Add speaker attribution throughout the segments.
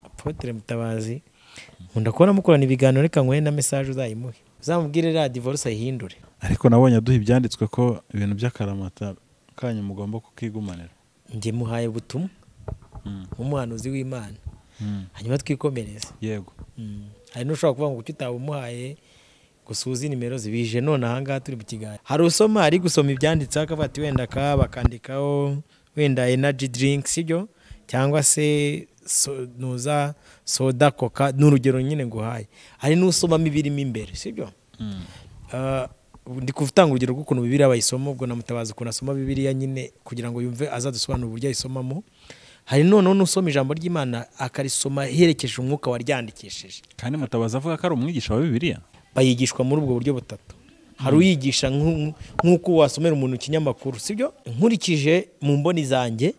Speaker 1: Apotre Mutabazi nkunda kubona mukorana ibiganiro reka nkore na message uzayimuhe uzamubwire ra divorce ayihindure
Speaker 2: ariko nabonye aduha ibyanditswe ko ibintu by'akaramata kanyu mugomba kukigumanira
Speaker 1: njye muhaye ubutumwa nk'umuhanuzi w'imana hanyuma twikomereze
Speaker 2: yego
Speaker 1: Mm. hari n'ushobora kuvuga ngo kuki utawumuhaye gusa uzi nimero zibije none ahangaha turi mu kiganiro hari usoma ari gusoma ibyanditseho akavuga ati wenda ka bakandikaho wenda energy drink sibyo cyangwa se so- nuza soda coca ni urugero nyine nguhaye hari n'usomamo ibirimo imbere sibyo Ah, ndi kutanga urugero rw'ukuntu bibiriya bayisoma ubwo namutabaza ukuntu asoma bibiriya nyine kugira ngo yumve azadusobanura uburyo ayisomamo hari noneho n'usoma ijambo ry'imana akarisoma yerekeje umwuka waryandikishije
Speaker 2: kandi mutabazi avuga ko ari umwigisha wa bibiliya
Speaker 1: bayigishwa muri ubwo buryo butatu hari uyigisha nk'u- nk'uko wasomera umuntu ikinyamakuru sibyo nkurikije mu mboni zanjye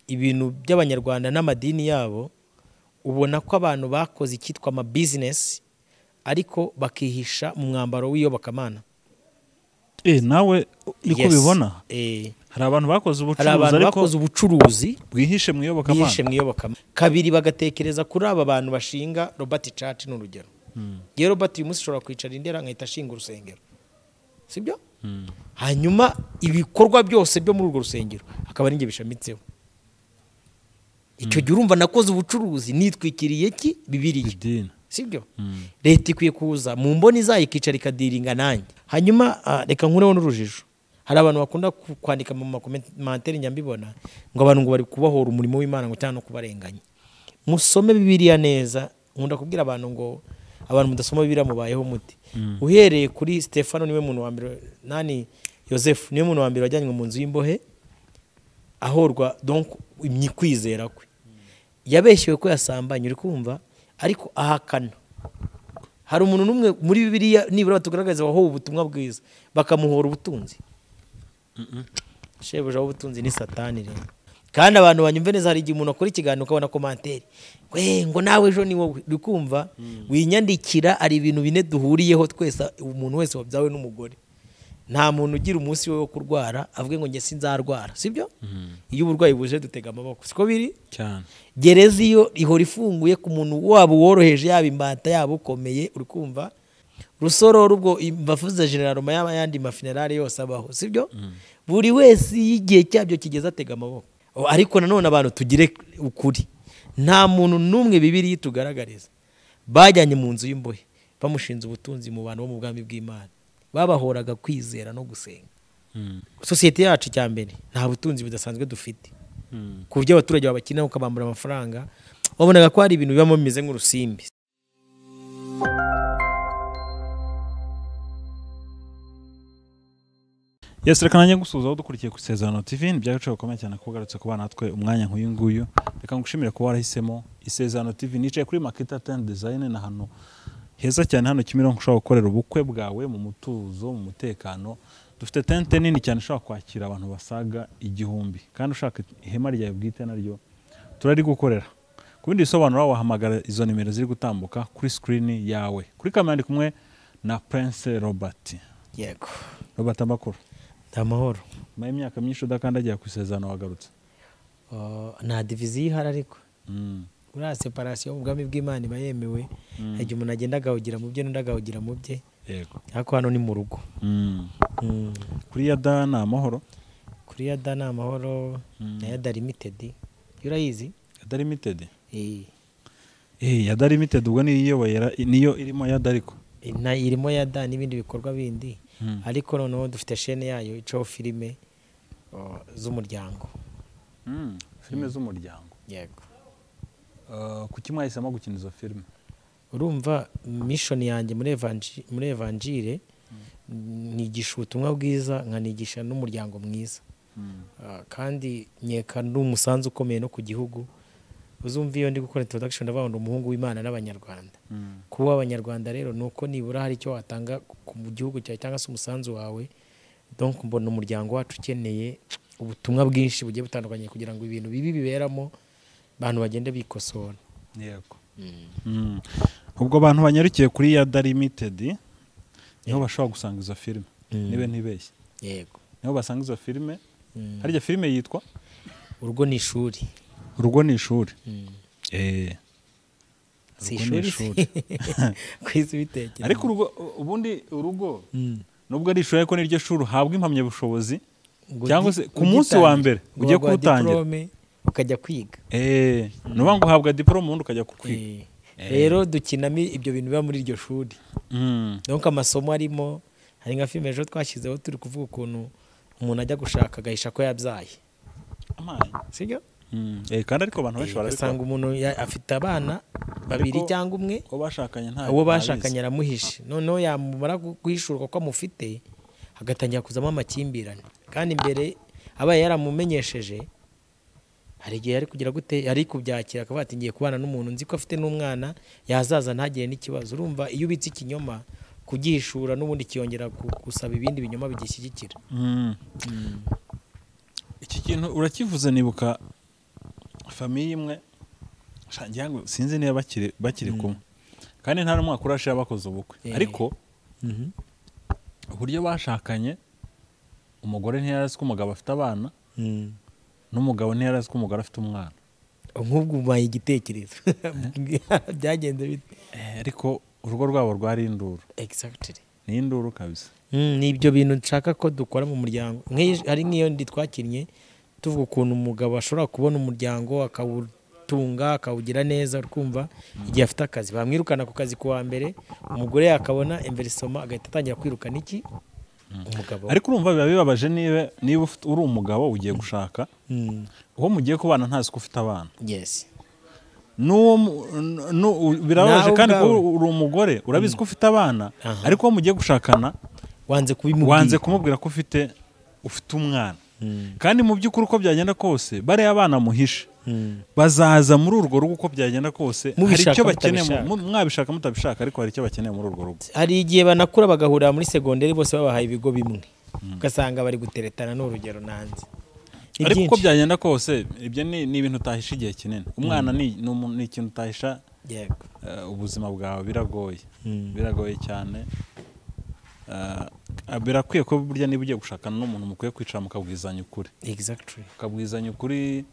Speaker 1: ibintu by'abanyarwanda n'amadini yabo ubona ko abantu bakoze icyitwa amabizinesi ariko bakihisha mu mwambaro w'iyobokamana
Speaker 2: eh nawe niko
Speaker 1: Yes.
Speaker 2: bibona
Speaker 1: Eh,
Speaker 2: hari abantu bakoze
Speaker 1: hari
Speaker 2: ubucuruzi
Speaker 1: abantu
Speaker 2: ariko
Speaker 1: bakoze ubucuruzi
Speaker 2: bwihishe mu
Speaker 1: bihishe
Speaker 2: iyobokamana
Speaker 1: mu iyobokamana kabiri bagatekereza kuri aba bantu bashinga robert church ni urugero yewe robert uyu munsi ushobora kwicara indera agahita ashinga urusengero sibyo hanyuma ibikorwa byose byo muri urwo rusengero akaba ari njye bishamitseho icyo gihe urumva nakoze ubucuruzi nitwikiriye ki bibiriya
Speaker 2: idini
Speaker 1: sibyo leta ikwiye kuza mu mboni zayo ikicara ikadiringa nanjye hanyuma ah, reka nkureho n'urujijo hari abantu bakunda ku- kwandika mu makomantere nyambibona ngo abantu ngo bari kubahora umurimo w'imana ngo cyangwa no kubarenganya musome bibiliya neza nkunda kubwira abantu ngo abantu mudasoma bibiliya mubayeho muti uhereye kuri stefano niwe muntu wa mbere nani yosefu niwe muntu wa mbere wajyanywe mu nzu y'imbohe ahorwa donc imyikwizera kwe yabeshyewe ko yasambanye uri kumva ariko ahakana hari umuntu n'umwe muri bibiliya nibura batugaragariza wahowe ubutumwa bwiza bakamuhora ubutunzi shebuja w'ubutunzi ni satani rero kandi abantu banyumve neza hari igihe umuntu akora ikiganiro ukabona komanteri we ngo nawe ejo ni wowe uri kumva winyandikira hari ibintu bine duhuriyeho twese umuntu wese wabyawe n'umugore nta muntu ugira umunsi we wo kurwara avuge ngo njye sinzarwara sibyo iyo uburwayi buje dutega amaboko siko biri
Speaker 2: cyane
Speaker 1: gereza iyo ihora ifunguye ku muntu waba uworoheje yaba imbata yaba ukomeye uri kumva rusororo ubwo imbavu za generaroma yaba yandi mafinerari yose abaho sibyo buri wese iyo igihe cyabyo kigeze atega amaboko O, ariko nanone abantu tugire ukuri nta muntu n'umwe bibiri tugaragariza bajyanye mu nzu y'imbohe bamushinze ubutunzi mu bantu bo mu bwami bw'imana babahoraga kwizera no gusenga sosiyete yacu icya mbere nta butunzi budasanzwe dufite ku buryo abaturage babakina ukabambura amafaranga wabonaga ko hari ibintu bibamo bimeze nk'urusimbi
Speaker 2: yesi reka nanjye gusuhuzaho dukurikiye ku isezerano tv ni byagaciro gakomeye cyane ko ugarutse ku bana natwe umwanya nk'uyu nguyu reka ngushimire kuba warahisemo isezerano tv nicaye kuri maketa tani dizayini ni ahantu heza cyane hano kimironko ushobora gukorera ubukwe bwawe mu mutuzo mu mutekano dufite tente nini cyane ishobora kwakira abantu basaga igihumbi kandi ushaka ihema ryawe bwite naryo turarigukorera ku bindi bisobanuro wahamagara izo nimero ziri gutambuka kuri sikirini yawe kuri kamera ndi kumwe na prince robert
Speaker 1: yego
Speaker 2: robert amakuru
Speaker 1: ni amahoro
Speaker 2: nyuma y'imyaka myinshi udakandagira ku isezerano wagarutse
Speaker 1: Uh, nta diviziyo ihari ariko
Speaker 2: Mm.
Speaker 1: buriya separasiyo mu bwami bw'imana iba yemewe hari igihe umuntu agenda agahugira mu bye n'undi agahugira mu bye
Speaker 2: yego
Speaker 1: ariko hano ni mu rugo
Speaker 2: Mm.
Speaker 1: Mm.
Speaker 2: kuri ya da ni amahoro
Speaker 1: kuri yada ni amahoro na yada limitedi yo urayizi
Speaker 2: yada limitedi
Speaker 1: Eh,
Speaker 2: eh yada limitedi ubwo niyo iyoboye ra- niyo irimo yada ariko
Speaker 1: eh, na- irimo yada n'ibindi bikorwa bindi ariko noneho dufite shene yayo icaho filime uh, z'umuryango
Speaker 2: Mm. filime z'umuryango
Speaker 1: yego
Speaker 2: Uh, kuki mwahisemo gukina izo filime
Speaker 1: urumva mishoni yanjye muri evanji- muri evanjire nigisha ubutumwa bwiza nkanigisha n'umuryango mwiza Ah, kandi nkeka n'umusanzu ukomeye no ku gihugu uzumva iyo ndi gukora introduction ndavuga ngo ni umuhungu w'imana n'abanyarwanda kuba abanyarwanda rero ni uko nibura hari icyo watanga ku mu gihugu cyawe cyangwa se umusanzu wawe donc mbona umuryango wacu ukeneye ubutumwa bwinshi bugiye butandukanye kugira ngo ibintu bibi biberamo abantu bagende bikosora
Speaker 2: yego Mm. ubwo abantu banyarukiye kuri yada limitedi niho bashobora gusanga izo filime nibe ntibeshye
Speaker 1: yego
Speaker 2: niho basanga izo filime harya filime yitwa
Speaker 1: urugo ni ishuri
Speaker 2: urugo ni ishuri Eh.
Speaker 1: si
Speaker 2: Urugo ni
Speaker 1: ishuri
Speaker 2: ishuri.
Speaker 1: ku isi bitekerezo
Speaker 2: ariko urugo ubundi urugo nubwo ari ishuri ariko niryo shuri uhabwa impamyabushobozi
Speaker 1: Ngo
Speaker 2: cyangwa
Speaker 1: ugi-
Speaker 2: se ku munsi wa
Speaker 1: ugitangira,
Speaker 2: mbere
Speaker 1: ngo
Speaker 2: ugiye
Speaker 1: baguha
Speaker 2: kuwutangira
Speaker 1: diplome, ukajya kwiga
Speaker 2: eh nuba ngo uhabwa diporome ubundi ukajya kukwiga
Speaker 1: Eh, rero dukinamo ibyo bintu biba muri iryo shuri
Speaker 2: Mm.
Speaker 1: donc amasomo arimo hari nka filime ejo twashyizeho turi kuvuga ukuntu umuntu ajya gushaka agahisha ko yabyaye
Speaker 2: Amaye.
Speaker 1: sibyo
Speaker 2: Mm. Eh, kandi ariko abantu benshi barabikora
Speaker 1: ugasanga umuntu ya- afite abana babiri
Speaker 2: Ariko-
Speaker 1: cyangwa umwe
Speaker 2: uwo bashakanye nta
Speaker 1: uwo
Speaker 2: ntabizi.
Speaker 1: bashakanye aramuhishe noneho yamumara gu- guhishurwa ko amufite hagatangira kuzamo amakimbirane kandi mbere abaye yaramumenyesheje hari igihe yari kugira gute yari kubyakira akavuga ati ngiye kubana n'umuntu nzi ko afite n'umwana yazaza ntagire n'ikibazo urumva iyo ubitse ikinyoma kugihishura n'ubundi kiyongera ku- gusaba ibindi binyoma bigishyigikira
Speaker 2: Mm. iki kintu urakivuze nibuka famiye imwe sha ngira ngo sinzi niba bakiri bakiri kumwe kandi nta n'umwaka urashira bakoze ubukwe
Speaker 1: Eh.
Speaker 2: ariko uburyo bashakanye umugore ntiyari azi ko umugabo afite abana n'umugabo ntiyari azi ko umugore afite umwana
Speaker 1: nk'ubwo ubaye igitekerezo byagenze bite
Speaker 2: Eh, ariko urugo rwabo rwari induru
Speaker 1: exactly
Speaker 2: ni induru kabisa
Speaker 1: Mm, ni ibyo bintu nshaka ko dukora mu muryango Nk'iyi- hari nk'iyo ndi twakinnye tuvuga ukuntu umugabo ashobora kubona umuryango akawutunga akawugira neza urumva igihe afite akazi bamwirukana ku kazi kuwa mbere umugore yakabona imverisoma agahita atangira kwirukana iki umugabo
Speaker 2: ariko urumva biba bibabaje niba niba ufite- uri umugabo ugiye gushaka
Speaker 1: Mm,
Speaker 2: uwo mugiye kubana ntazi ko ufite abana
Speaker 1: yes
Speaker 2: n'uwo mu- n- n- u- birababaje
Speaker 1: Nawe
Speaker 2: kandi kuba
Speaker 1: ubwawe.
Speaker 2: uri umugore urabizi ko ufite abana
Speaker 1: Aha.
Speaker 2: ariko uwo mugiye gushakana
Speaker 1: wanze kubimubwira
Speaker 2: wanze kumubwira ko ufite ufite umwana
Speaker 1: Mm,
Speaker 2: kandi mu by'ukuri uko byagenda kose bariya abana muhishe
Speaker 1: mm,
Speaker 2: bazaza muri urwo rugo uko byagenda kose hari
Speaker 1: Mubishaka,
Speaker 2: icyo bakeneye mu-
Speaker 1: mutabishaka.
Speaker 2: mu- mwabishaka mutabishaka ariko hari icyo bakeneye muri urwo rugo
Speaker 1: hari igihe banakura bagahurira muri segonderi bose babahaye ibigo bimwe ugasanga bari guteretana ni urugero nanze Ni
Speaker 2: ariko uko
Speaker 1: byinshi.
Speaker 2: byagenda kose ibyo ni ni ibintu utahisha igihe kinini umwana ni ni umuntu- ni ikintu utahisha
Speaker 1: yego
Speaker 2: eh, ubuzima bwawe biragoye
Speaker 1: Mm.
Speaker 2: biragoye cyane Eh, birakwiye ko burya niba ugiye gushakana n'umuntu mukwiye kwicara mukabwizanya ukuri
Speaker 1: exactly
Speaker 2: ukabwizanya ukuri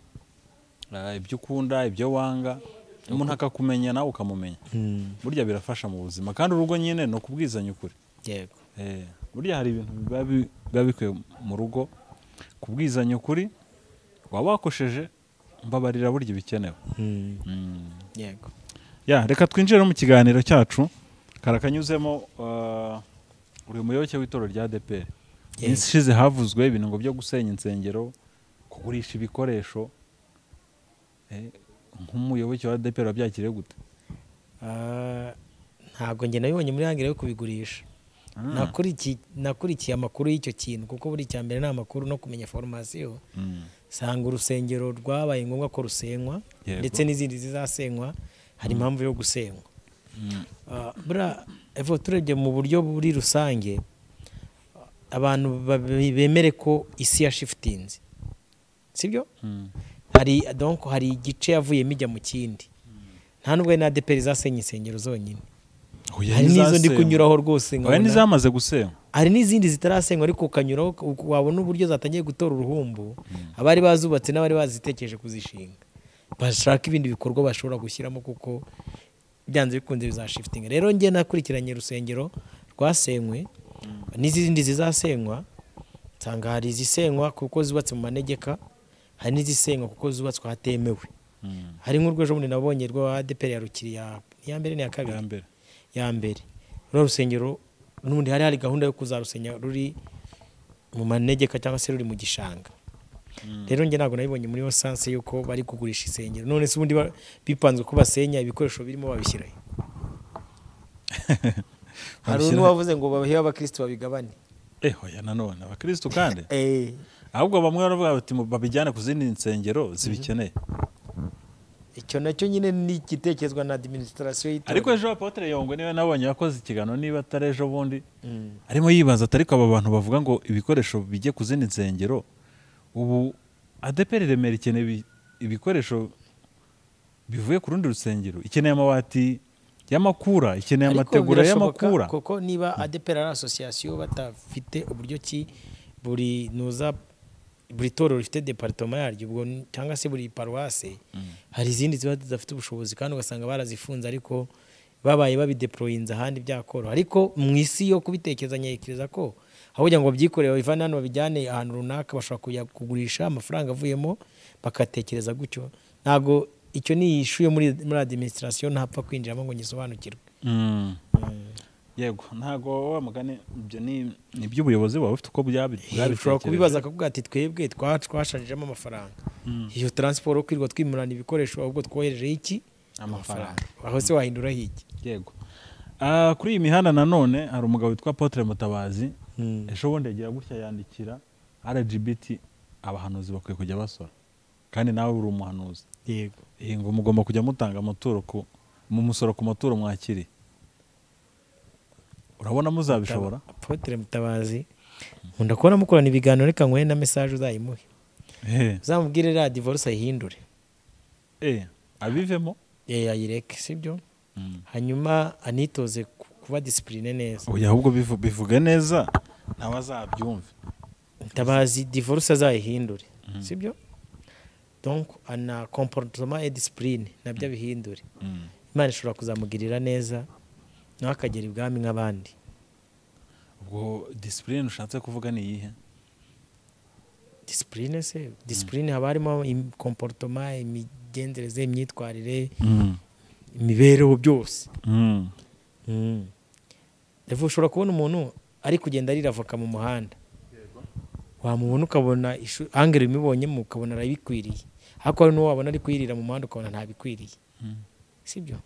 Speaker 2: eh, ibyo ukunda ibyo wanga umuntu akakumenya nawe ukamumenya
Speaker 1: Mm,
Speaker 2: burya birafasha mu buzima kandi urugo nyine ni ukubwizanya ukuri
Speaker 1: yego
Speaker 2: Eh, burya hari ibintu biba bi- biba bikwiye mu rugo kubwizanya ukuri waba wakosheje mbabarira burya ibikenewe
Speaker 1: Mm,
Speaker 2: Mm.
Speaker 1: yego
Speaker 2: ya reka twinjire no mu kiganiro cyacu karakanyuzemo eh, uri muyoboke w'itorero rya DPR
Speaker 1: Yego.
Speaker 2: iminsi ishize havuzwe ibintu ngo byo gusenya insengero kugurisha ibikoresho Eh, nk'umuyoboke wa DPR wabyakiriye gute
Speaker 1: Ah, ntabwo njye nabibonye muri hangire yo kubigurisha Nakuriki- nakurikiye amakuru y'icyo kintu kuko buri cya mbere ni amakuru no kumenya foromasiyo
Speaker 2: Mm.
Speaker 1: sanga urusengero rwabaye ngombwa ko rusenywa
Speaker 2: Yego.
Speaker 1: ndetse n'izindi zizasenywa hari impamvu yo gusenywa
Speaker 2: Mm.
Speaker 1: Ah, buriya evo turebye mu buryo buri rusange abantu babe- bemere ko isi ya shifutinze sibyo
Speaker 2: Mm.
Speaker 1: hari donc hari igice yavuyemo ijya mu kindi nta nubwo ari na adeperi zasenya insengero zonyine
Speaker 2: Oya,
Speaker 1: hari n'izo ndi
Speaker 2: n'izasenywa.
Speaker 1: kunyuraho rwose
Speaker 2: oya
Speaker 1: nkabona-
Speaker 2: n'izamaze gusenywa
Speaker 1: hari n'izindi zitarasenywa ariko ukanyuraho uku- wabona uburyo zatangiye gutora uruhumbu abari bazubatse n'abari bazitekereje kuzishinga bashaka ibindi bikorwa bashobora gushyiramo kuko byanze bikunze bizashifitinga rero njye nakurikiranye urusengero rwasenywe n'izindi zizasenywa nsanga hari izisenywa kuko zubatse mu manegeka hari n'izisenywa kuko zubatswe ahatemewe
Speaker 2: Mm.
Speaker 1: hari nk'urwejo bundi nabonye rwa adeperi ya rukiriya iya mbere n'iya kabiri
Speaker 2: ya mbere
Speaker 1: ya mbere ruriya rusengero n'ubundi hari hari gahunda yo kuzarusenya ruri mu manegeka cyangwa se ruri mu gishanga rero njye ntabwo nabibonye muri sanse yuko bari kugurisha insengero none se ubundi ba- bipanzwe ko basenya ibikoresho birimo babishyirayo hari
Speaker 2: Babishyira-
Speaker 1: n'uwavuze ngo bahe abakirisitu babigabane
Speaker 2: Eh, oya nanone abakirisitu kandi
Speaker 1: Eh,
Speaker 2: ahubwo bamwe baravuga bati mu- babijyane ku zindi nsengero zibikeneye
Speaker 1: icyo nacyo nyine ni igitekerezwa na adiminisitirasiyo
Speaker 2: ariko
Speaker 1: y'itora
Speaker 2: ejo apotre yongwe niwe nabonye yakoze ikiganiro niba atari ejo bundi
Speaker 1: Mm.
Speaker 2: arimo yibaza ati ariko aba bantu bavuga ngo ibikoresho bijye ku zindi nsengero ubu adeperi remera ikeneye ibi- ibikoresho bivuye ku rundi rusengero ikeneye amabati y'amakura ikeneye
Speaker 1: Ariko
Speaker 2: amategura
Speaker 1: birashoboka
Speaker 2: y'amakura
Speaker 1: kuko niba adepera ari asosiyasiyo batafite uburyo ki buri nuza buri torero rifite deparitoma yaryo ubwo ni- cyangwa se buri paruwase hari izindi ziba zidafite ubushobozi kandi ugasanga barazifunze ariko babaye babideporoyinze ahandi byakoroha ariko mu isi yo kubitekereza nyerekeza ko aho kugira ngo babyikorere babivane hano babijyane ahantu runaka bashobora kujya kugurisha amafaranga avuyemo bakatekereza gutyo ntabwo icyo ni ishu yo muri muri administration ntapfa kwinjiramo ngo ngisobanukirwe
Speaker 2: Mm. yego ntago wa mugani ibyo ni ni iby'ubuyobozi buba bufite uko byabi
Speaker 1: ushobora kubibaza akavuga ati twebwe twa- twashanjijemo amafaranga iyo taransiporo kwirirwa twimurana ibikoresho ahubwo twoherejeho iki
Speaker 2: amafaranga
Speaker 1: aho se wahinduraho iki
Speaker 2: yego Ah, kuri iyi mihanda nanone hari umugabo witwa Apotre Mutabazi ejo bundi yagira gutya yandikira RGBT abahanuzi bakwiye kujya basora kandi nawe uri umuhanuzi
Speaker 1: yego
Speaker 2: Eh, ngo mugomba kujya mutanga amaturo ku mu musoro ku maturo mwakiriye urabona muzabishobora
Speaker 1: apotre mutabazi nkunda kubona mukorana ibiganiro reka nkore na mesaje uzayimuhe
Speaker 2: Eh,
Speaker 1: uzamubwire radiyo divorce ayihindure
Speaker 2: eh, abivemo
Speaker 1: Eh, ayireke sibyo
Speaker 2: Mm.
Speaker 1: hanyuma anitoze ku- kuba disipurine neza
Speaker 2: oya ahubwo bivu- bivuge neza nawe azabyumve
Speaker 1: mutabazi divorce azayihindure sibyo donc ana comportement et disipurine nabyo abihindure
Speaker 2: Mm.
Speaker 1: imana ishobora kuzamugirira neza nawe akagera ibwami nk'abandi
Speaker 2: ubwo disipurine ushatse kuvuga ni iyihe
Speaker 1: disipurine se disipurine haba harimo komporutoma imigenzereze imyitwarire imibereho byose
Speaker 2: Mm.
Speaker 1: Revo, ushobora kubona umuntu ari kugenda arira avoka mu muhanda wamubona ukabona ishu- angere imibonyemo ukabona arabikwiriye ariko hari n'uwo wabona ari kuyirira mu muhanda ukabona ntabikwiriye
Speaker 2: Mm.
Speaker 1: sibyo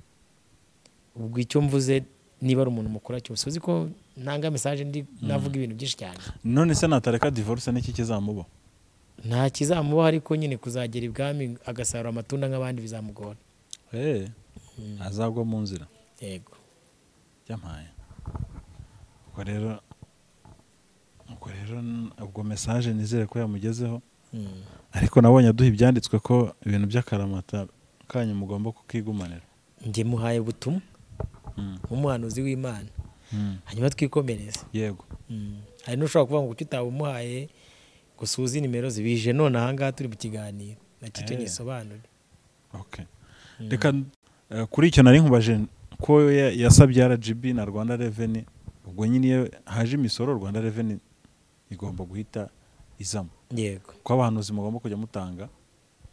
Speaker 1: ubwo icyo mvuze niba ari umuntu mukora cyose uzi ko ntanga mesaje ndi navuga ibintu byinshi cyane
Speaker 2: none se natareka divorce niki kizamuba
Speaker 1: nta kizamubaho ariko nyine kuzagera ibwami agasarura amatunda nk'abandi bizamugora
Speaker 2: Eh, azagwa mu nzira
Speaker 1: yego
Speaker 2: yampaye ubwo rero ubwo rero n- ubwo mesaje nizere ko yamugezeho
Speaker 1: Mm.
Speaker 2: ariko nabonye aduha ibyanditswe ko ibintu by'akaramata kanyu mugomba kukigumanira
Speaker 1: njye muhaye ubutumwa
Speaker 2: Mm.
Speaker 1: nk'umuhanuzi w'imana
Speaker 2: Mm.
Speaker 1: hanyuma twikomereze
Speaker 2: yego
Speaker 1: Mm. hari n'ushobora kuvuga ngo kuki utabumuhaye ngo suze nimero zibije none ahangaha turi mu kiganiro nakicyo
Speaker 2: Eh.
Speaker 1: gisobanure
Speaker 2: okay reka eh, kuri icyo nari nkubaje ko ya- yasabye rgb na rwanda reveni ubwo nyine iyo haje imisoro rwanda reveni igomba guhita izamo
Speaker 1: yego
Speaker 2: ko abahanuzi mugomba kujya mutanga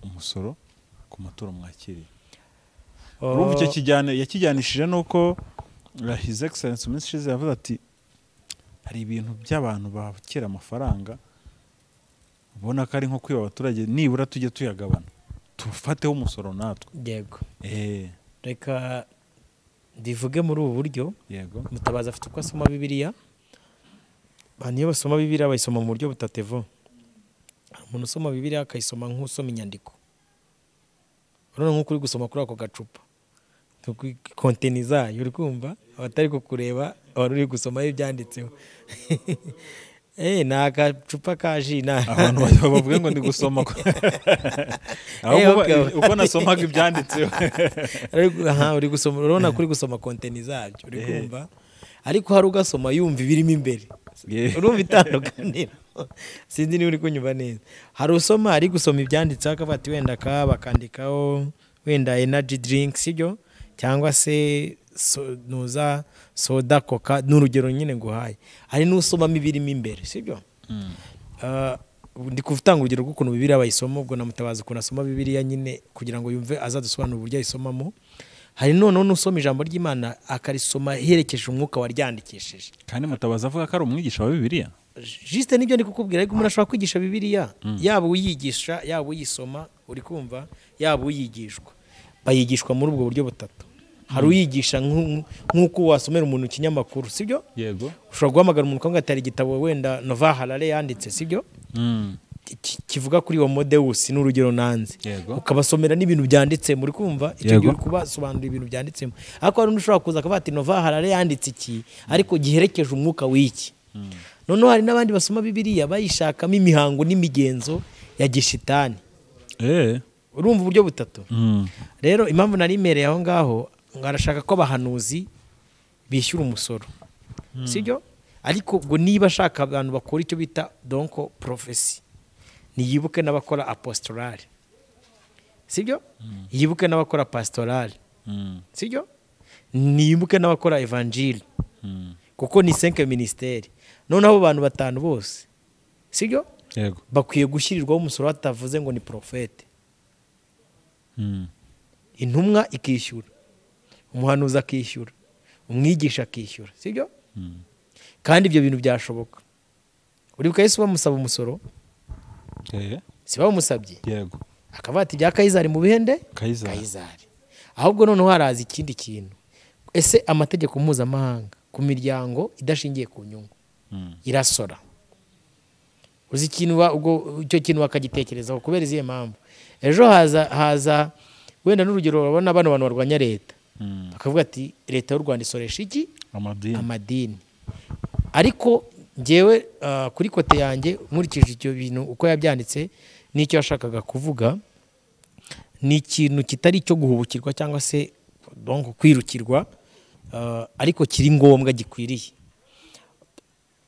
Speaker 2: umusoro ku maturo mwakiriye urumva icyo kijyane yakijyanishije nuko uh, his excellence mu minsi ishize yavuze ati hari ibintu by'abantu bakira amafaranga ubona ko ari nko kwiba abaturage nibura tujye tuyagabana tufateho umusoro natwe
Speaker 1: yego
Speaker 2: eh
Speaker 1: reka ndivuge muri ubu buryo
Speaker 2: yego
Speaker 1: mutabazi afite uko asoma bibiliya abantu iyo basoma bibiliya bayisoma mu buryo butatevo hari umuntu usoma bibiliya akayisoma nk'usoma inyandiko urabona nk'uko uri gusoma kuri ako gacupa Ni konteni zayo uri kumva abatari kukureba wari uri gusoma ibyanditseho Eh, ni agacupa ka ji na
Speaker 2: abantu bajya bavuga ngo ndi gusoma ko ahubwo
Speaker 1: okay,
Speaker 2: ba-
Speaker 1: okay.
Speaker 2: uko nasomaga ibyanditseho
Speaker 1: Ariko, aha, uri gusoma urabona ko uri gusoma konteni zabyo uri
Speaker 2: Eh.
Speaker 1: kumva ariko hari ugasoma yumva ibirimo imbere
Speaker 2: Yeah.
Speaker 1: urumva itandukaniro sinzi niba uri kunyumva neza hari usoma ari gusoma ibyanditseho akavuga ati wenda ka bakandikaho wenda energy drink sibyo cyangwa se so- nuza soda coca ni urugero nyine nguhaye hari n'usomamo ibirimo imbere sibyo
Speaker 2: Mm.
Speaker 1: Ah, ndi kutanga urugero rw'ukuntu bibiriya bayisoma ubwo namutabaza ukuntu asoma bibiriya nyine kugira ngo yumve azadusobanura uburyo ayisomamo hari noneho n'usoma ijambo ry'imana akarisoma yerekeje umwuka waryandikishije
Speaker 2: kandi mutabaza avuga ko ari umwigisha wa bibiliya
Speaker 1: jisite nibyo ndi kukubwira ariko umuntu ashobora kwigisha bibiliya yaba uyigisha yaba uyisoma uri kumva yaba uyigishwa bayigishwa muri ubwo buryo butatu hari uyigisha nk'u- nk'uko wasomera umuntu ikinyamakuru sibyo
Speaker 2: yego
Speaker 1: ushobora guhamagara umuntu ukavuga ati hari igitabo wenda nova harare yanditse sibyo
Speaker 2: mm.
Speaker 1: ki- kivuga kuri homodeus ni urugero nanze
Speaker 2: Yego.
Speaker 1: ukabasomera n'ibintu byanditsemo uri kumva icyo
Speaker 2: Yego.
Speaker 1: gihe uri kubasobanurira ibintu byanditsemo ariko hari undi ushobora kuza akavuga ati nova harare yanditse iki ariko giherekeje umwuka w'iki noneho hari n'abandi basoma bibiliya bayishakamo imihango n'imigenzo ya gishitani
Speaker 2: eh
Speaker 1: urumva uburyo butatu
Speaker 2: mm.
Speaker 1: rero impamvu nari imereye aho ngaho ngo arashaka ko abahanuzi bishyura umusoro sibyo ariko ngo niba ashaka abantu bakora icyo bita donko porofesi ntiyibuke n'abakora apostolari sibyo yibuke n'abakora pasitorari
Speaker 2: Mm.
Speaker 1: sibyo nibuke n'abakora evanjiri
Speaker 2: Mm.
Speaker 1: kuko ni senke minisiteri noneho abo bantu batanu bose sibyo
Speaker 2: yego
Speaker 1: bakwiye gushyirirwaho umusoro batavuze ngo ni porofete
Speaker 2: Mm.
Speaker 1: intumwa ikishyura umuhanuzi akishyura umwigisha akishyura sibyo
Speaker 2: Mm.
Speaker 1: kandi ibyo bintu byashoboka uribuka yesu bamusaba umusoro
Speaker 2: Eh,
Speaker 1: si bamusabye
Speaker 2: yego
Speaker 1: akavuga ati ibya kayizari mu bihende
Speaker 2: kayizari
Speaker 1: kayizari ahubwo noneho haraza ikindi kintu ese amategeko mpuzamahanga ku miryango idashingiye ku nyungu
Speaker 2: Mm.
Speaker 1: irasora uzi ikintu wa- ubwo icyo kintu bakagitekerezaho kubera izihe mpamvu ejo haza haza wenda n'urugero babona bano bantu barwanya leta
Speaker 2: Mm.
Speaker 1: bakavuga ati leta y'u rwanda isoresha iki
Speaker 2: amadini
Speaker 1: amadini ariko ngewe ah, kuri kote yanjye nkurikije ibyo bintu uko yabyanditse n'icyo yashakaga kuvuga ni ikintu kitari icyo guhubukirwa cyangwa se donc kwirukirwa ah, ariko kiri ngombwa gikwiriye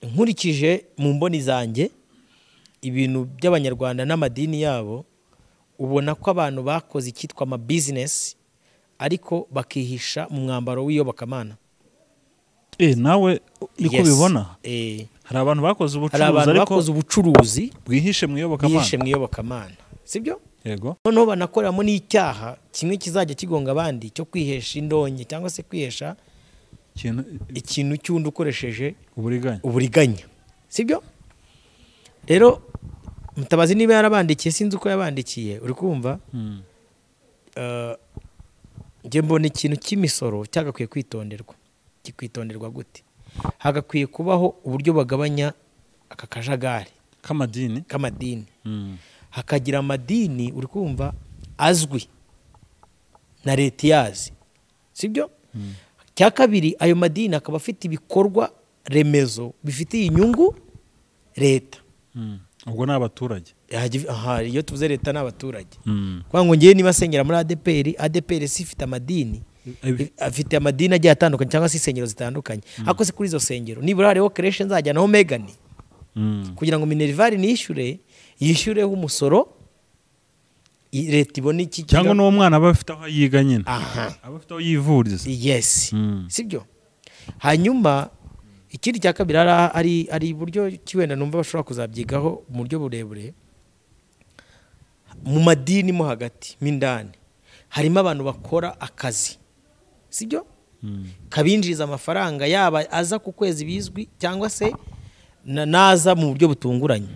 Speaker 1: nkurikije mu mboni zanjye ibintu by'abanyarwanda n'amadini yabo ubona ko abantu bakoze icyitwa amabizinesi ariko bakihisha mu mwambaro w'iyobokamana
Speaker 2: Eh, nawe niko
Speaker 1: Yes.
Speaker 2: ubibona
Speaker 1: Eh,
Speaker 2: hari abantu bakoze
Speaker 1: hari
Speaker 2: ubucuruzi
Speaker 1: abantu
Speaker 2: ariko
Speaker 1: bakoze ubucuruzi
Speaker 2: bwihishe mu iyobokamana
Speaker 1: bihishe mu iyobokamana sibyo
Speaker 2: yego
Speaker 1: noneho banakoreramo n'icyaha kimwe kizajya kigonga abandi cyo kwihesha indonke cyangwa se kwihesha
Speaker 2: ikintu
Speaker 1: ikintu cy'undi ukoresheje
Speaker 2: uburiganya
Speaker 1: uburiganya sibyo rero mutabazi niba yarabandikiye sinzi uko yabandikiye uri kumva
Speaker 2: Mm.
Speaker 1: eh, njye mbona ikintu cy'imisoro cyagakwiye kwitonderwa kikwitonderwa gute hagakwiye kubaho uburyo bagabanya aka kajagari
Speaker 2: k'amadini
Speaker 1: k'amadini
Speaker 2: Mm.
Speaker 1: hakagira amadini uri kumva azwi na leta iyazi sibyo cya kabiri ayo madini akaba afite ibikorwa remezo bifitiye inyungu leta
Speaker 2: Mm. ubwo ni abaturage
Speaker 1: Hagi- aha, iyo tuvuze leta n'abaturage
Speaker 2: Mm.
Speaker 1: kuvuga ngo ngewe niba asengera muri adeperi adeperi si ifite amadini
Speaker 2: Ibi-
Speaker 1: afite amadini agiye atandukanye cyangwa se insengero zitandukanye ariko se kuri izo nsengero nibura hariho kereshe nzajyanaho megani
Speaker 2: Mm.
Speaker 1: kugira ngo minerivare nishyure yishyureho umusoro i- leta ibone iki
Speaker 2: cyangwa n'uwo mwana aba afite aho yiga nyine
Speaker 1: aha
Speaker 2: aba afite aho yivuriza
Speaker 1: yes
Speaker 2: Mm.
Speaker 1: sibyo hanyuma ikindi cya kabiri hari hari hari uburyo ki wenda numva bashobora kuzabyigaho mu buryo burebure mu madini mo hagati mo indani harimo abantu bakora akazi sibyo
Speaker 2: Mm.
Speaker 1: kabinjiriza amafaranga yaba aza ku kwezi bizwi cyangwa se na- naza mu buryo butunguranye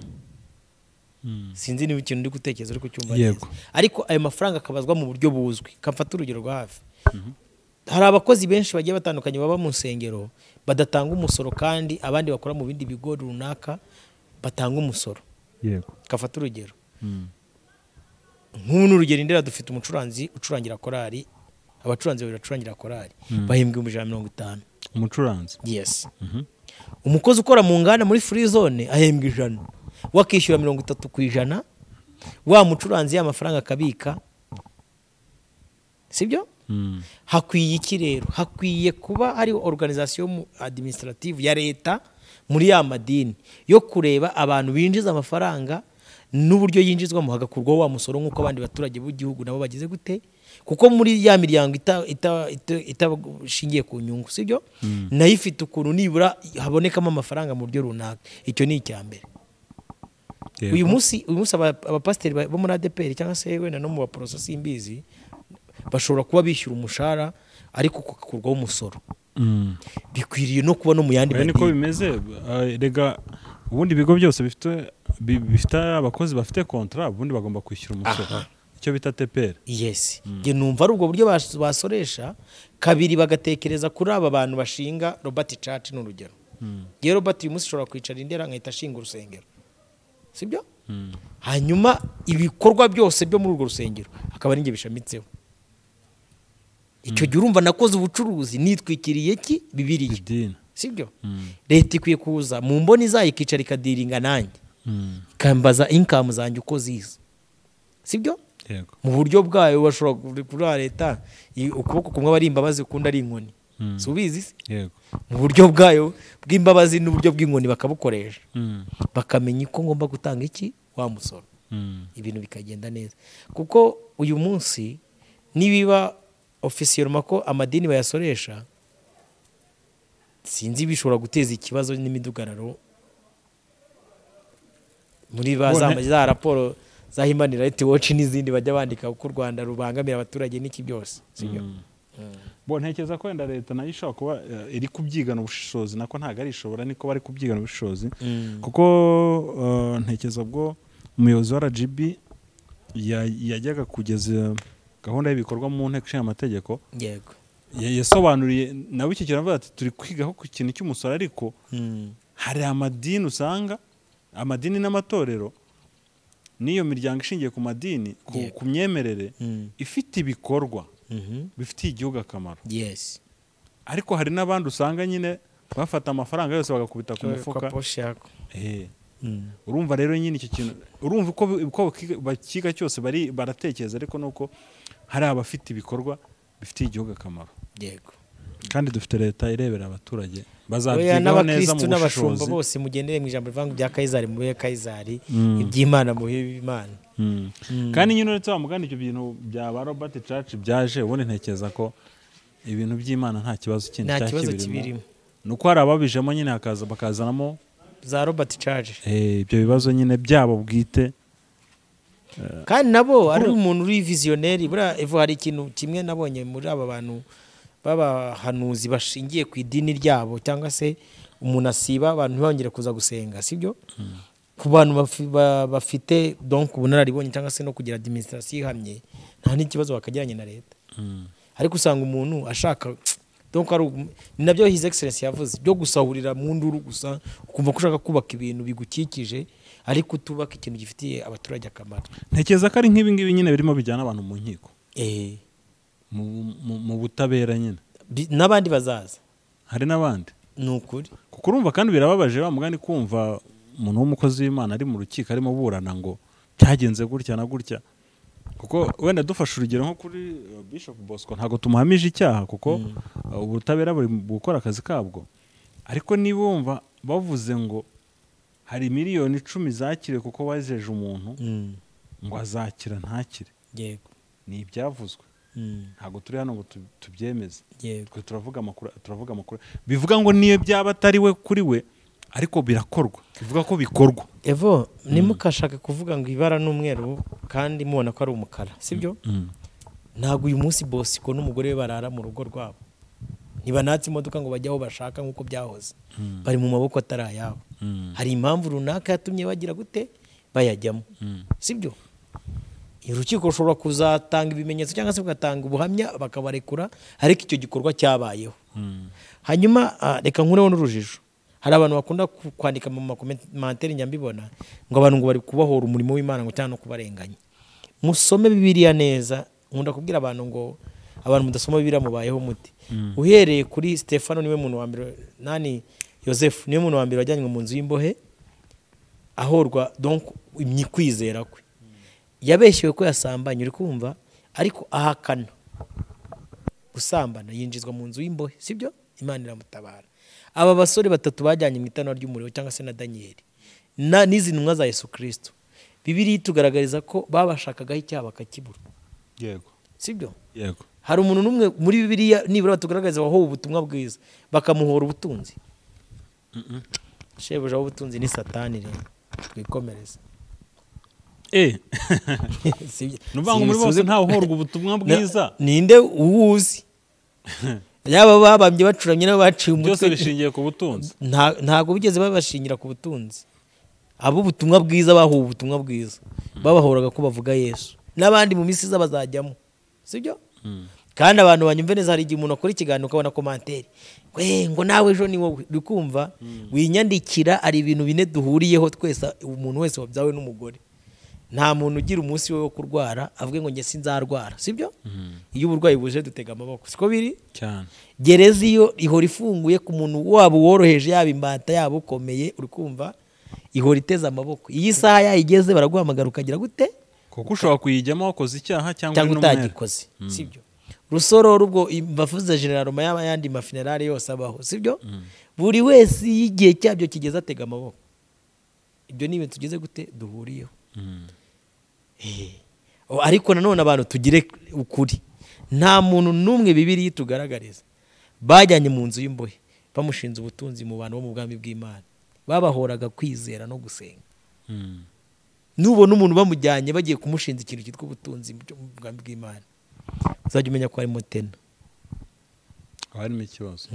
Speaker 2: Mm.
Speaker 1: sinzi niba ikintu uri gutekereza uri kucyumva
Speaker 2: Yego.
Speaker 1: neza ariko ayo mafaranga akabazwa mu buryo buzwi kamfata urugero rwa hafi hari abakozi benshi bagiye batandukanye baba mu nsengero badatanga umusoro kandi abandi bakora mu bindi bigo runaka batanga umusoro
Speaker 2: yego
Speaker 1: kafata urugero
Speaker 2: Mm.
Speaker 1: nk'ubu ni urugero indera dufite umucuranzi ucurangira korari abacuranzi babiri bacurangira korari bahembwa ibihumbi ijana na mirongo itanu
Speaker 2: umucuranzi
Speaker 1: yesi umukozi ukora mu nganda muri furi zone ahembwa ijana wakishyura mirongo itatu ku ijana wa mucuranzi y'amafaranga akabika sibyo
Speaker 2: Mm.
Speaker 1: hakwiye iki rero hakwiye kuba hari organization mu- administrative ya leta muri ya madini yo kureba abantu binjiza amafaranga n'uburyo yinjizwamo hagakurwaho wa musoro nk'uko abandi baturage b'igihugu nabo bagize gute kuko muri ya miryango ita- ita- ita- itabashingiye ku nyungu sibyo nayo ifite ukuntu nibura habonekamo amafaranga mu buryo runaka icyo ni icya mbere
Speaker 2: Yego.
Speaker 1: uyu munsi uyu munsi aba- abapasiteri ba- bo muri adeperi cyangwa se wenda no mu baporoso simbizi bashobora kuba bishyura umushahara ariko ugakurwaho umusoro
Speaker 2: Mm.
Speaker 1: bikwiriye no kuba no mu yandi
Speaker 2: Oya, niko
Speaker 1: madini
Speaker 2: bimeze eh, rega ubundi ibigo byose bifite bi- bifite abakozi bafite kontra ubundi bagomba kwishyura umusoro icyo bita teperi
Speaker 1: yesi njye numva ari ubwo buryo bas- basoresha kabiri bagatekereza kuri aba bantu bashinga robert church ni urugero ngewe robert uyu munsi ushobora kwicara indera nkahita ashinga urusengero sibyo hanyuma ibikorwa byose byo muri urwo rusengero akaba ari njye bishamitseho icyo gihe urumva nakoze ubucuruzi nitwikiriye ki bibiriya
Speaker 2: idini
Speaker 1: sibyo leta ikwiye kuza mu mboni zayo ikicara ikadiringa nanjye ikambaza inkamu zanjye uko ziza sibyo
Speaker 2: yego
Speaker 1: mu buryo bwayo bashobora kurura leta i- ukuboko kumwe aba ari imbabazi ukundi ari inkoni
Speaker 2: Mm.
Speaker 1: si ubizi se?
Speaker 2: yego
Speaker 1: mu buryo bwayo bw'imbabazi n'uburyo bw'inkoni bakabukoresha
Speaker 2: Mm.
Speaker 1: bakamenya uko ngomba gutanga iki wa musoro
Speaker 2: Mm.
Speaker 1: ibintu bikagenda neza kuko uyu munsi nibiba ofisiyoroma ko amadini bayasoresha sinzi bishobora guteza ikibazo n'imidugararo muri ba za-
Speaker 2: Bone-
Speaker 1: za raporo za human rights watch n'izindi bajya bandika uko u rwanda rubangamira abaturage n'iki byose sibyo
Speaker 2: bo ntekereza ko wenda leta nayo ishobora kuba eh, iri kubyigana ubushishozi nako ntabwo ari ishobora niko bari kubyigana ubushishozi kuko eh, ntekereza ubwo umuyobozi wa rgb ya- yajyaga kugeza gahunda y'ibikorwa mu nteko ishinga amategeko
Speaker 1: yego
Speaker 2: yasobanuriye nawe icyo kintu aravuga ati turi kwigaho ku kintu cy'umusoro ariko
Speaker 1: Mm.
Speaker 2: hari amadini usanga amadini n'amatorero n'iyo miryango ishingiye ku madini ku,
Speaker 1: Yego.
Speaker 2: ku myemerere
Speaker 1: Mm.
Speaker 2: ifite ibikorwa
Speaker 1: Mhm.
Speaker 2: bifitiye igihugu akamaro
Speaker 1: yes
Speaker 2: ariko hari n'abandi usanga nyine bafata amafaranga yose bagakubita ku mufuka
Speaker 1: Kwa poshi yako
Speaker 2: Eh,
Speaker 1: Mm.
Speaker 2: urumva rero nyine icyo kintu urumva uko bi- uko bakiga- bakiga cyose bari baratekereza ariko nuko hari abafite ibikorwa bifitiye igihugu akamaro
Speaker 1: yego
Speaker 2: kandi dufite leta irebera abaturage
Speaker 1: oya
Speaker 2: bazabyigaho neza mu
Speaker 1: n'abakirisitu n'abashumba
Speaker 2: bushishozi
Speaker 1: bose mugendere mu ijambo rivuga ngo ibya kayizari mu bihe kayizari
Speaker 2: Mm.
Speaker 1: iby'imana mu bihe b'imana
Speaker 2: Mm. kandi nyine uretse wa mugani ibyo bintu bya ba robert church byaje ubundi ntekereza ko ibintu by'imana nta kibazo kindi
Speaker 1: nta
Speaker 2: cyari
Speaker 1: kibazo
Speaker 2: kibirimo
Speaker 1: kibirimo
Speaker 2: ni uko hari ababijemo nyine hakaza bakazanamo
Speaker 1: za robert charge
Speaker 2: eh, ibyo bibazo nyine byabo bwite
Speaker 1: kandi nabo ari umuntu uri viziyoneri buriya evo hari ikintu kimwe nabonye muri aba bantu b'abahanuzi bashingiye ku idini ryabo cyangwa se umuntu asiba abantu ntibongere kuza gusenga sibyo ku bantu bafi- ba- bafite donc ubunararibonye cyangwa se no kugira administration ihamye nta n'ikibazo bakagiranye na leta
Speaker 2: Mm.
Speaker 1: ariko usanga umuntu ashaka donc ari ugu- ni nabyo his excellence yavuze byo gusahurira mu nduru gusa ukumva ko ushaka kubaka ibintu bigukikije ariko utubaka ikintu gifitiye abaturage akamaro
Speaker 2: ntekereza ko ari nk'ibi ngibi nyine birimo bijyana abantu mu nkiko
Speaker 1: Eh,
Speaker 2: mu- mu- mu butabera nyine
Speaker 1: bi- n'abandi bazaza
Speaker 2: hari n'abandi
Speaker 1: ni ukuri
Speaker 2: kuko urumva kandi birababaje wa mugani kumva umuntu w'umukozi w'imana ari mu rukiko arimo burana ngo byagenze gutya na gutya kuko wenda dufashe urugero nko kuri eh, bishop bosco ntabwo tumuhamije icyaha kuko eh, ubutabera buri gukora akazi kabwo ariko niba wumva bavuze ngo hari miliyoni icumi zakiriwe kuko wajeje umuntu ngo azakira ntakire
Speaker 1: yego
Speaker 2: ni ibyavuzwe ntabwo turi hano ngo tu- tubyemeze
Speaker 1: yego
Speaker 2: twe turavuga amakuru turavuga amakuru bivuga ngo niyo byaba atari we kuri we ariko birakorwa bivuga ko bikorwa
Speaker 1: evo ntimukashake kuvuga ngo ibara ni umweru kandi mubona ko ari umukara sibyo ntabwo uyu munsi bosiko n'umugore we barara mu rugo rwabo ntibanatse imodoka ngo bajye aho bashaka nk'uko byahoze bari mu maboko atari ayabo hari impamvu runaka yatumye bagira gute bayajyamo sibyo urukiko rushobora kuzatanga ibimenyetso cyangwa se bugatanga ubuhamya bakabarekura ariko icyo gikorwa cyabayeho hanyuma ah, reka nkureho n'urujijo hari abantu bakunda ku- kwandika mu makomantere njya mbibona ngo abantu ngo bari kubahora umurimo w'imana ngo cyangwa no kubarenganya musome bibiliya neza nkunda kubwira abantu ngo abantu mudasoma bibiliya mubayeho muti uhereye kuri stefano niwe muntu wa mbere nani yosefu niwe muntu wa mbere wajyanywe mu nzu y'imbohe ahorwa donc imyi- kwizera kwe yabeshyewe ko yasambanye uri kumva ariko ahakana gusambana yinjizwa mu nzu y'imbohe sibyo imana iramutabara aba basore batatu bajyanye mu itanura ry'umuriro cyangwa se na daniyeli na- n'izi ntumwa za yesu kirisito bibiri itugaragariza ko babashakagaho icyaha bakakibura
Speaker 2: yego
Speaker 1: sibyo
Speaker 2: yego
Speaker 1: hari umuntu n'umwe muri bibiriya nibura batugaragariza wahowe ubutumwa bwiza bakamuhora ubutunzi shebuja w'ubutunzi ni satani rero twikomereze
Speaker 2: eh
Speaker 1: Sibyo.
Speaker 2: ni ukuvuga ngo muri bose
Speaker 1: Sinisubize-
Speaker 2: ntawe uhorwa ubutumwa
Speaker 1: Na-
Speaker 2: bwiza
Speaker 1: ninde uwuzi yaba babambye bacuramye nabo baciye
Speaker 2: byose
Speaker 1: umutwe
Speaker 2: bishingiye ku butunzi
Speaker 1: Nta- ntabwo bigeze babashingira ku butunzi ab'ubutumwa bwiza bahuwe ubutumwa bwiza babahoraga ko bavuga yesu n'abandi mu minsi iza bazajyamo sibyo kandi abantu banyumve neza hari igihe umuntu akora ikiganiro ukabona komantere ngo "Eh, ngo nawe ejo ni wowe uri kumva winyandikira hari ibintu bine duhuriyeho twese umuntu wese wabyawe n'umugore nta muntu ugira umunsi we wo kurwara avuge ngo njye sinzarwara sibyo iyo uburwayi buje dutega amaboko siko biri
Speaker 2: cyane
Speaker 1: gereza iyo ihora ifunguye ku muntu waba uworoheje yaba imbata yaba ukomeye uri kumva ihora iteze amaboko iyo isaha yayigeze baraguhamagara ukagira gute
Speaker 2: kuko ushobora kuyijyamo wakoze icyaha cyangwa uri
Speaker 1: cyangwa
Speaker 2: n'umwere
Speaker 1: utagikoze sibyo rusororo ubwo bavuze general Roma yaba yandi mafinerari yose abaho sibyo buri wese iyo igihe cyabyo kigeze atega amaboko ibyo ni ibintu tugeze gute duhuriyeho
Speaker 2: Mm.
Speaker 1: Eh. O, ariko nanone abantu tugire ukuri nta muntu n'umwe bibiri tugaragariza bajyanye mu nzu y'imbohe bamushinze ubutunzi mu bantu bo mu bwami bw'imana babahoraga kwizera no gusenga nubona umuntu bamujyanye bagiye kumushinza ikintu cyitwa ubutunzi mu bwami bw'imana uzajya umenya ko harimo tena
Speaker 2: haba harimo ikibazo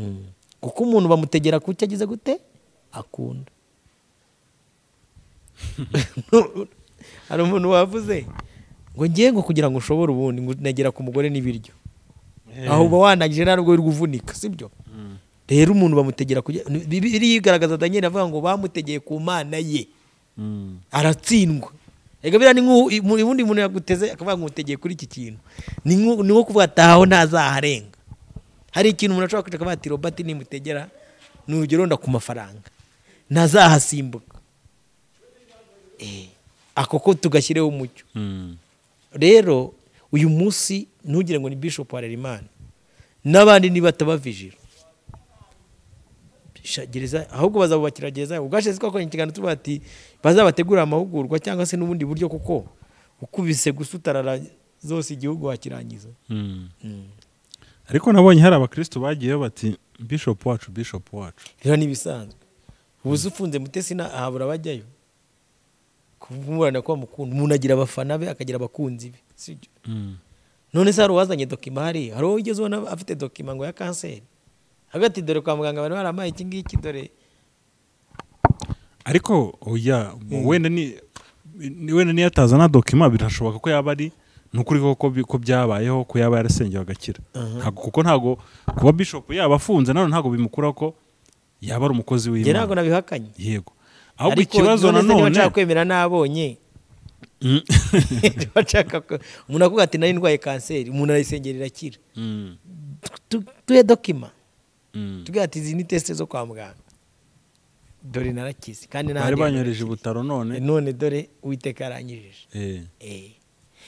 Speaker 1: kuko umuntu bamutegera ku cyo agize gute akunda hari umuntu wavuze ngo ngiye ngo kugira ngo ushobore ubundi ngo negera ku mugore n'ibiryo aho uba wanangije nta nubwo uri guvunika sibyo rero umuntu bamutegera kujya biriya igaragaza daniel avuga ngo bamutegeye ku mana ye
Speaker 2: Mm.
Speaker 1: aratsindwa Ega biriya ni nk'ubu ubundi muntu yaguteze akavuga ngo umutegeye kuri iki kintu ni nk'u- ni nko kuvuga atahaho ntazaharenga hari ikintu umuntu ashobora kwica akavuga ati robati nimutegera ni urugero wenda ku mafaranga ntazahasimbuka Eh, ako ko tugashyiraho umucyo
Speaker 2: Mm.
Speaker 1: rero uyu munsi ntugire ngo ni bishop harerimana n'abandi nibatabavijira Sha- gereza ahubwo bazabubakira gereza ubwashize twakoranye ikiganiro tuba ati bazabategurira amahugurwa cyangwa se n'ubundi buryo kuko ukubise gusutarara zose igihugu wakirangiza
Speaker 2: Mm. ariko nabonye hari abakristo bagiyeyo bati bishop wacu bishop wacu
Speaker 1: rero ni ibisanzwe ubu se ufunze mutesi na habura abajyayo kumurana ko bamukunda umuntu agira abafana be akagira abakunzi be sibyo
Speaker 2: Mm.
Speaker 1: none se hari uwazanye dokima hariya hari uwo wigeze ubona afite dokima ngo ya kanseri hagati dore kwa muganga bari barampaye iki ngiki dore
Speaker 2: ariko oya wenda ni ni- wenda niyo atazana dokima birashoboka ko yaba ari ni ukuri koko bi- ko byabayeho ko yaba yarasengewe agakira Ntabwo- kuko ntabwo kuba bishop yaba afunze nanone ntabwo bimukuraho ko yaba ari umukozi
Speaker 1: njye ntabwo
Speaker 2: w'imana
Speaker 1: nabihakanye
Speaker 2: yego ahubwo ikibazo
Speaker 1: none se niba
Speaker 2: nanone
Speaker 1: nshaka kwemera n'abonye
Speaker 2: Mm.
Speaker 1: niba nshaka ko- umuntu akuvuga ati nari ndwaye kanseri umuntu arayisengera irakira
Speaker 2: Mm.
Speaker 1: Tu- tuhe dokima
Speaker 2: Mm.
Speaker 1: tubwira ati izi ni tesite zo kwa muganga dore narakize kandi
Speaker 2: bari
Speaker 1: n'ahandi
Speaker 2: banyohereje ibutaro
Speaker 1: narakira.
Speaker 2: none
Speaker 1: none dore uwiteka yaranyujije
Speaker 2: Eh.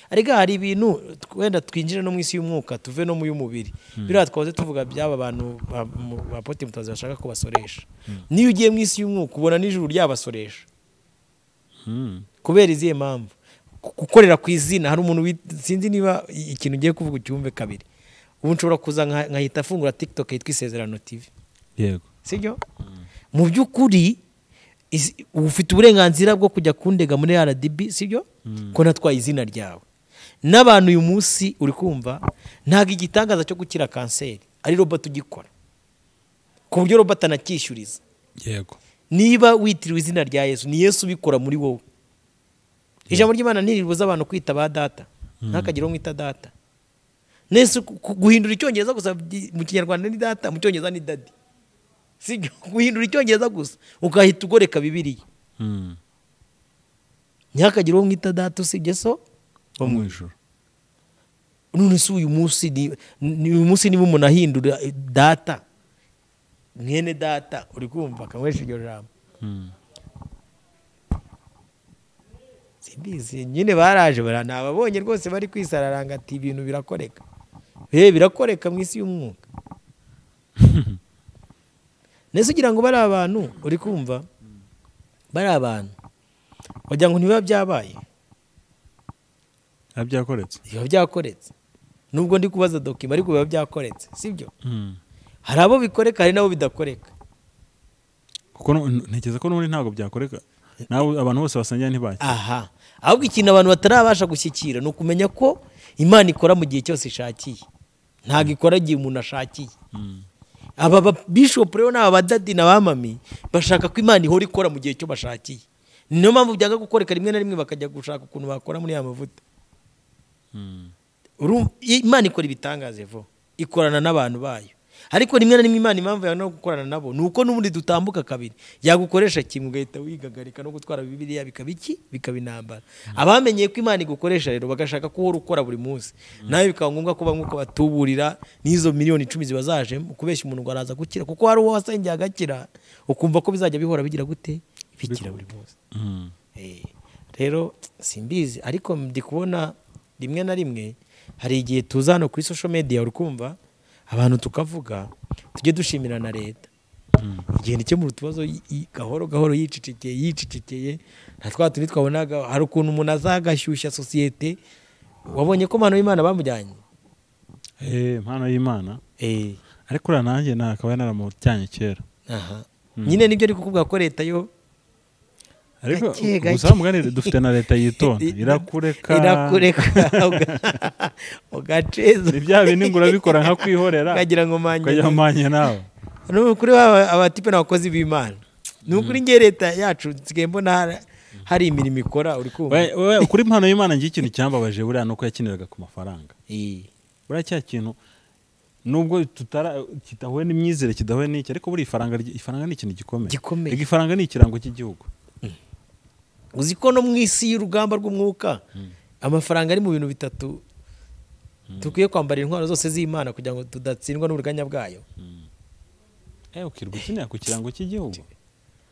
Speaker 1: ariko hari ibintu wenda twinjire no mu isi y'umwuka tuve no mu y'umubiri biriya twahoze tuvuga by'aba bantu ba- mu- ba poti mutazi bashaka ko basoresha niyo ugiye mu isi y'umwuka ubona n'ijuru ryabasoresha
Speaker 2: Mm.
Speaker 1: kubera izihe mpamvu Ku- gukorera ku izina hari umuntu wit- sinzi niba i- ikintu ugiye kuvuga ucyumve kabiri ubu nshobora kuza nka- nkahita afungura tiktok yitwa isezerano tv
Speaker 2: yego
Speaker 1: sibyo mu by'ukuri izi- uba ufite uburenganzira bwo kujya kundega muri rdb sibyo ko natwaye izina ryawe n'abantu uyu munsi uri kumva ntabwo igitangaza cyo gukira kanseri ari robot ugikora ku buryo robot anacyishyuriza
Speaker 2: yego
Speaker 1: niba witiriwe izina rya yesu ni yesu ubikora muri wowe ijambo ry'imana ntiribuza abantu kwita ba data ntakagira uwo mwita data nese ku- ku- guhindura icyongereza gusa byi- mu kinyarwanda ni data mu cyongereza ni dadi si byo? guhindura icyongereza gusa ugahita ugoreka bibiriya
Speaker 2: Mm.
Speaker 1: ntihakagire uwo mwita data usibye so
Speaker 2: wo mu ijoro
Speaker 1: none se uyu munsi ni- ni- uyu munsi niba umuntu ahindura eh, data mwene data uri kumva akanywesha iryo jambo
Speaker 2: Mm.
Speaker 1: simbizi nyine baraje bara nababonye rwose bari kwisararanga ati ibintu birakoreka he birakoreka mu isi y'umwuka ndetse ugira ngo bari abantu uri kumva bari abantu wagira ngo ntibiba byabaye
Speaker 2: biba byakoretse
Speaker 1: biba byakoretse nubwo ndi kubaza dokima ariko biba byakoretse sibyo
Speaker 2: Mm.
Speaker 1: hari abo bikoreka hari n'abo bidakoreka
Speaker 2: kuko nu- ntekereza ko n'ubundi ntabwo byakoreka nawe abantu bose basangira ntibajya
Speaker 1: aha ahubwo ikintu abantu batarabasha gushyikira ni ukumenya ko imana ikora mu gihe cyose ishakiye ntabwo ikora igihe umuntu ashakiye aba ba bishop rero n'aba badadi n'abamami bashaka ko imana ihora ikora mu gihe cyo bashakiye niyo mpamvu byanga gukoreka rimwe na rimwe bakajya gushaka ukuntu bakora muri ya mavuta Urumva- imana ikora ibitangaje vuba ikorana n'abantu bayo ariko rimwe na rimwe imana impamvu yanga no gukorana nabo ni uko n'ubundi dutambuka kabiri yagukoresha kimwe ugahita wigagarika no gutwara bibiliya bikaba iki bikaba intambara abamenyeye ko imana igukoresha rero bagashaka ko uhora ukora buri munsi nawe bikaba ngombwa ko bamwe uko batuburira n'izo miliyoni icumi ziba zajemo kubeshya umuntu ngo araza gukira kuko hari uwo wasengeye agakira ukumva ko bizajya bihora bigira gute bikira buri munsi
Speaker 2: Mm.
Speaker 1: Eh, rero simbizi ariko ndi kubona rimwe na rimwe hari igihe tuza hano kuri social media uri kumva abantu tukavuga tujye dushimira na leta igenda ikemura utubazo y- y- gahoro gahoro yicicikeye yicicikeye nta twa tundi twabonaga hari ukuntu umuntu azagashyushya sosiyete wabonye ko mpano y'imana bamujyanye
Speaker 2: Eh, impano y'imana
Speaker 1: Eh,
Speaker 2: ariko uriya nanjye nakaba naramujyanye kera
Speaker 1: aha nyine nibyo ari kukubwira ko leta yo
Speaker 2: ariko
Speaker 1: Gake, gake.
Speaker 2: gusa muganire dufite na leta yitonda
Speaker 1: I-
Speaker 2: irakureka
Speaker 1: irakureka uga- ugaceza
Speaker 2: ni bya bindi ngo urabikora nka kwihorera
Speaker 1: ukagira ngo manye
Speaker 2: ukajya manye nawe
Speaker 1: ni ukuri wa- abatipe n'abakozi b'imana ni ukuri ngiye leta yacu nsigaye mbona hari- hari imirimo ikora uri kumva
Speaker 2: We- we- ukuri impano y'imana ngiye ikintu cyambabaje buriya ni uko yakiniraga ku mafaranga
Speaker 1: Eh,
Speaker 2: buriya cya kintu nubwo tutara kidahuye n'imyizere kidahuye n'iki ariko buriya ifaranga ry- ifaranga ni ikintu gikomeye
Speaker 1: gikomeye
Speaker 2: Ega ifaranga ni ikirango cy'igihugu
Speaker 1: uzi ko no mu isi y'urugamba rw'umwuka amafaranga ari mu bintu bitatu dukwiye kwambara intwaro zose z'imana kugira ngo tudatsindwa n'uburiganya bwayo
Speaker 2: eh ukirwa ukinira ku kirango cy'igihugu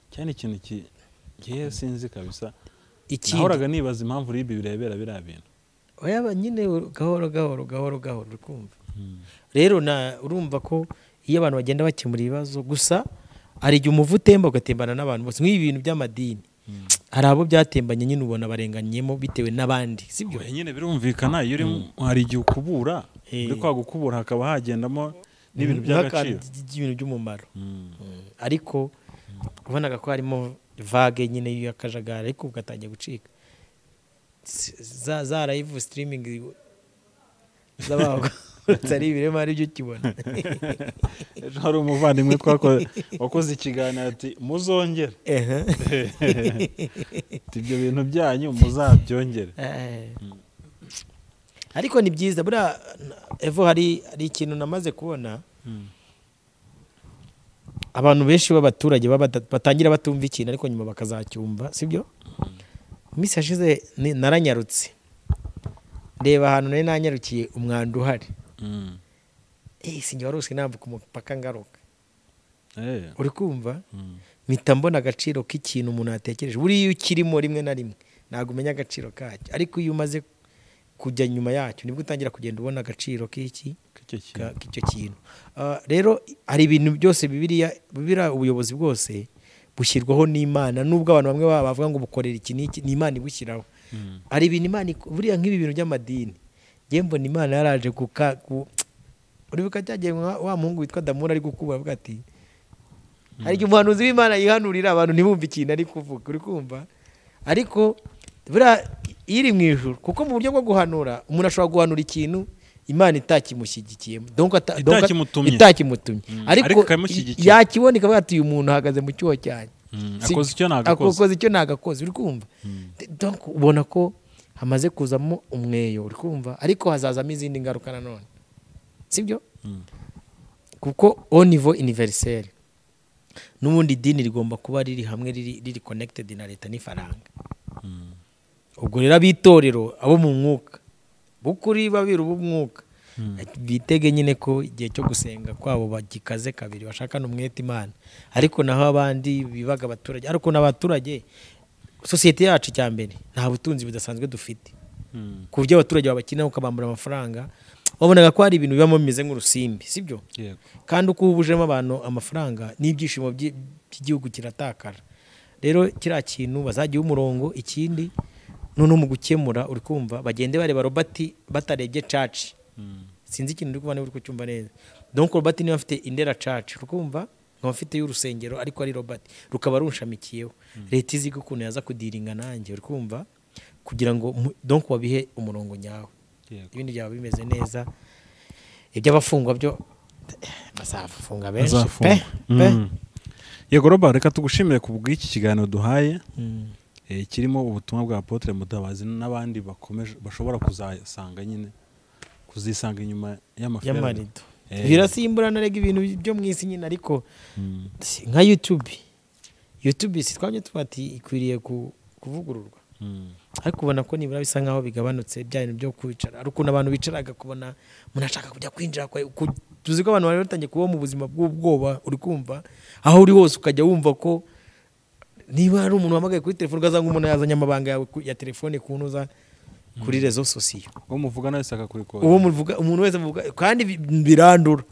Speaker 2: cyane ikintu ki- ngewe sinzi kabisa
Speaker 1: ikindi
Speaker 2: nahoraga nibaza impamvu ribi birebera biriya bintu
Speaker 1: yaba nyine gahoro gahoro gahoro gahoro uri kumva rero na urumva ko iyo abantu bagenda bakemura ibibazo gusa hari igihe umuvu utemba ugatembana n'abantu bose nk'ibi bintu by'amadini hari abo byatembanye nyine ubona barenganyemo bitewe n'abandi sibyo
Speaker 2: Oya, nyine birumvikana iyo uri mu- hari igihe ukubura
Speaker 1: Eh.
Speaker 2: uri kwa gukubura hakaba hagendamo n'ibintu by'agaciro
Speaker 1: by'ibintu by'umumaro
Speaker 2: Mm.
Speaker 1: ariko ubonaga ko harimo vage nyine y'akajagari ariko ugatangiye gucika S- za za live streaming z'abagororotse ari ibirema aribyo ukibona
Speaker 2: ejo hari umuvandimwe twako- wakoze ikiganiro ati muzongere
Speaker 1: Ehe.
Speaker 2: Ati, ibyo bintu byanyu muzabyongere
Speaker 1: Eh. ariko ni byiza buriya evo hari hari ikintu namaze kubona abantu benshi b'abaturage baba bata- batangira batumva ikintu ariko nyuma bakazacyumva sibyo iminsi yashize ni- naranyarutse reba ahantu nari nanyarukiye umwanda uhari
Speaker 2: Mm.
Speaker 1: Eh, sinjye warose nambuka umupaka ngaruka
Speaker 2: Eh.
Speaker 1: uri kumva
Speaker 2: Mm.
Speaker 1: mpita mbona agaciro k'ikintu umuntu yatekereje buriya iyo ukirimo rimwe na rimwe ntabwo umenya agaciro kacyo ariko iyo umaze kujya nyuma yacyo nibwo utangira kugenda ubona agaciro k'iki
Speaker 2: K'icyo kintu.
Speaker 1: ka- k'icyo kintu Ah, rero hari ibintu byose bibiriya bibiriya ubuyobozi bwose bushyirwaho n'imana nubwo abantu bamwe baba bavuga ngo bukorera iki n'iki ni imana ibushyiraho
Speaker 2: Mm.
Speaker 1: hari ibintu imana iko- buriya nk'ibi bintu by'amadini njyewe mbona imana yaraje kuka ku uribuka cyagiye wa wa muhungu witwa damura ari gukuba avuga ati hari igihe umuhanuzi w'imana yihanurira abantu ntibumve ikintu ari kuvuga uri kumva ariko buriya iri mu ijuru kuko mu buryo bwo guhanura umuntu ashobora guhanura ikintu imana itakimushyigikiyemo donc ata- donc ata-
Speaker 2: Itakimutumye.
Speaker 1: itakimutumye
Speaker 2: Mm, ariko
Speaker 1: ariko
Speaker 2: ikamushyigikira.
Speaker 1: yakibona ikavuga ati uyu muntu ahagaze mu cyuho cyanjye
Speaker 2: Mm,
Speaker 1: Si-
Speaker 2: akoze icyo nagakoze
Speaker 1: akoze icyo nagakoze uri kumva donc ubona ko hamaze kuzamo umweyo uri kumva ariko hazazamo izindi ngaruka nanone sibyo
Speaker 2: Mm.
Speaker 1: kuko au niveau universelle n'ubundi idini rigomba kuba riri hamwe riri riri connected na leta n'ifaranga
Speaker 2: Mm.
Speaker 1: ubwo rero ab'itorero abo mu mwuka bukuri babiri b'umwuka bitege nyine ko igihe cyo gusenga kwabo bagikaze kabiri bashakana umwete imana ariko naho abandi bibaga abaturage ariko n'abaturage sosiyete yacu icya mbere nta butunzi budasanzwe dufite
Speaker 2: Mm.
Speaker 1: ku buryo abaturage babakenera ukabambura amafaranga wabonaga ko hari ibintu bibamo bimeze nk'urusimbi sibyo
Speaker 2: Yego.
Speaker 1: kandi uko ubujemo abantu amafaranga n'ibyishimo by'i- by'igihugu kiratakara rero kiriya kintu bazajya umurongo ikindi noneho mu gukemura uri kumva bagende bareba robert batarebye caci
Speaker 2: Mm.
Speaker 1: sinzi ikintu uri kubona niba uri kucyumva neza donc robert niba afite indera caci uri kumva nkaba afite y'urusengero ariko ari robert rukaba runshamikiyeho leta izi ukuntu yaza kudiringa nanjye uri kumva kugira ngo mu- donc wabihe umurongo nyawe
Speaker 2: Yego.
Speaker 1: ibindi byaba bimeze neza iby'abafungwa byo bazafunga benshi
Speaker 2: Azafungwa.
Speaker 1: pe pe
Speaker 2: Mm. yego roba reka tugushimire ku bw'iki kiganiro duhaye
Speaker 1: Mm.
Speaker 2: eh, kirimo ubutumwa bwa apotre mutabazi n'abandi bakomeje bashobora kuzasanga nyine kuzisanga inyuma y'amafaranga
Speaker 1: y'amarido
Speaker 2: Eh.
Speaker 1: birasimbura narega ibintu byo mu isi nyine ariko si- nka youtube youtube si twabyo tuba ati ikwiriye ku- kuvugururwa ariko ubona ko nibura bisa nkaho bigabanutse bya bintu byo kwicara ari ukuntu abantu bicaraga kubona umuntu ashaka kujya kwinjira kwa- ku- tuzi ko abantu bari batangiye kuba mu buzima bw'ubwoba uri kumva aho uri hose ukajya wumva ko niba hari umuntu wamagaye kuri telefone ugasanga umuntu yazanye amabanga yawe ku- ya telefone kunoza kuri rezo sosiyo
Speaker 2: uwo muvugana wese akakurikora
Speaker 1: uwo muvuga umuntu wese muvuga kandi bi- birandura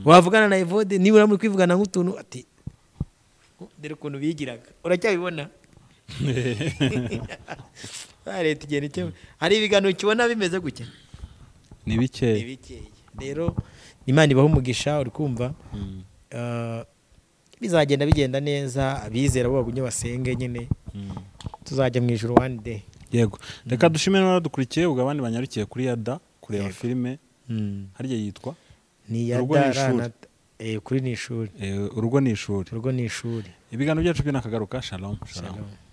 Speaker 1: wavugana na evode niba muri kwivugana nk'utuntu ati dore ukuntu bigiraga uracyabibona Ah, leta igenda icyo hari ibiganiro ukibona bimeze gutya
Speaker 2: ni bikeya
Speaker 1: bikeye rero imana ibaha umugisha uri kumva
Speaker 2: Mm.
Speaker 1: Ah, bizagenda bigenda neza abizera bo bagumye basenge nyine
Speaker 2: Mm.
Speaker 1: tuzajya mu ijoro one day
Speaker 2: yego reka dushime n'abadukurikiye ubwo abandi banyarukiye kuri yada kureba filime harya yitwa
Speaker 1: ni
Speaker 2: Urugo ni ishuri.
Speaker 1: yadarana kuri ni ishuri
Speaker 2: Eh, urugo ni ishuri
Speaker 1: urugo ni ishuri
Speaker 2: ibiganiro byacu by'inakagaruka shalom shalom
Speaker 1: Shalom.